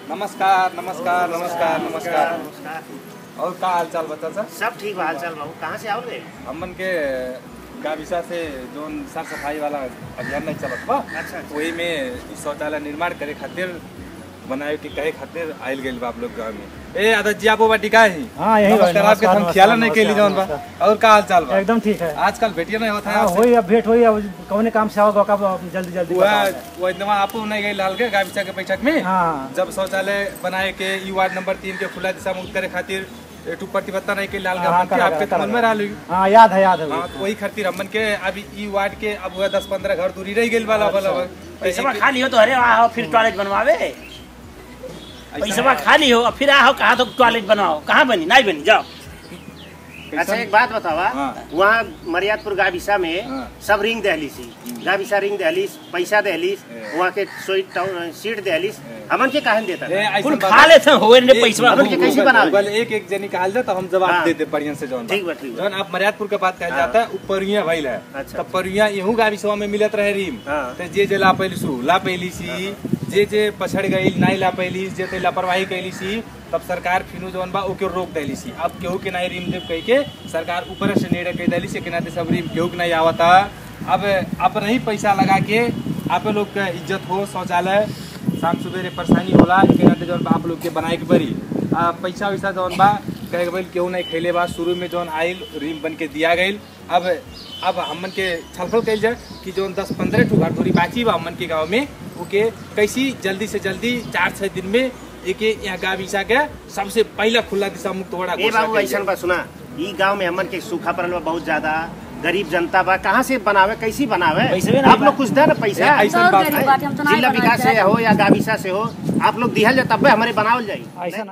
नमस्कार नमस्कार नमस्कार नमस्कार और का हाल चाल बता सर सब ठीक बा हालचाल बाबू कहाँ से आओगे हमन के गाविसा से जोन साफ सफाई वाला अभियान नहीं चलत बा अच्छा अच्छा वही में इ शौचालय निर्माण करे खातिर बनाए के कहे खातिर आयल गेल बा आप लोग गाँव में ए आदत जी आपो बाटी का है हाँ, यही बा, नमस्कार आपके नमस्कार, हम ख्याल नहीं नमस्कार, केली जौन बा नमस्कार। और का हाल चाल बा एकदम ठीक है आजकल भेटिए नहीं होता है हाँ, आपसे। होई अब भेंट होई अब कौने काम से आओगे अब जल्दी जल्दी वह बताओ जाए। वो एकदम आपो नहीं गई लाल के गाविसा के बैठक में हाँ जब शौचालय बनाए के ई वार्ड नंबर तीन के खुला दिशा मुक्त करे खातिर एटू प्रतिबद्धता नहीं के लाल हाँ, गवर्नमेंट के करा, आपके करा, मन में करा। रहा हाँ याद है याद है हाँ तो वही खातिर हमन के अभी ई वार्ड के अब वह दस पंद्रह घर दूरी रह गई वाला वाला पैसा खा लियो तो अरे आओ फिर टॉयलेट बनवावे पैसा खा लियो और फिर आओ कहा तो टॉयलेट बनवाओ कहाँ बनी नहीं बनी जाओ अच्छा एक बात बतावा हाँ। वहाँ मरियादपुर गाविसा में हाँ। सब रिंग दहली सी गाविसा रिंग दहलीस पैसा दहलीस ए। वहाँ के सोई- टाउन- सीट दहलीस ए। हमन के काहन देता ए, ऐसन कुल बात- खा लेते होए ने एक- पैसा गूगल- हमन के कैसे बनावे गूगल एक एक जनी कहल जाए तो हम जवाब हाँ। दे दे बढ़िया से जौन बा। ठीक बा, ठीक बा। जौन आप मरियादपुर के बात कहल हाँ। जाता है उ परिया भइल है अच्छा। तो परिया यहू गाविसवा में मिलत रहे रीम हाँ। तो जे जे ला पैली सु ला पैली सी जे जे पछड़ गई नहीं ला पैली जे ते लापरवाही कैली सी तब सरकार फिनु जौन बा ओके रोक देली सी अब केहू के नहीं रीम देव कह के सरकार ऊपर से निर्णय कह देली से कि ना ते सब रीम केहू के नहीं आवता अब अब नहीं पैसा लगा के आप लोग के इज्जत हो शौचालय शाम सुबेरे परेशानी होला एक नाते जौन बा आप लोग के बनाए के बरी आ, पैसा वैसा जौन बा कहे के भइल केहू नहीं खैले बा शुरू में जौन आइल रीम बन के दिया गइल अब अब हमन के छलफल कइल जाए कि जौन दस पंद्रह ठू घर दूरी बाकी बा हमन के गाँव में ओके कैसी जल्दी से जल्दी चार छः दिन में एक यहाँ गाविसा के सबसे पहला खुला दिशा मुक्त होड़ा ए बाबू ऐसा बा सुना ई गांव में हमन के सूखा पड़ल बा बहुत ज्यादा गरीब जनता बा कहाँ से बनावे कैसे बनावे पैसे भी नहीं आप लोग कुछ दे ना पैसा ए, ऐसा तो बात गरीब है बाटे, हम तो नहीं जिला बनाए विकास से चाहे। हो या गाविसा से हो आप लोग दिहल जाए तब भी हमारे बनावल जाई ऐसा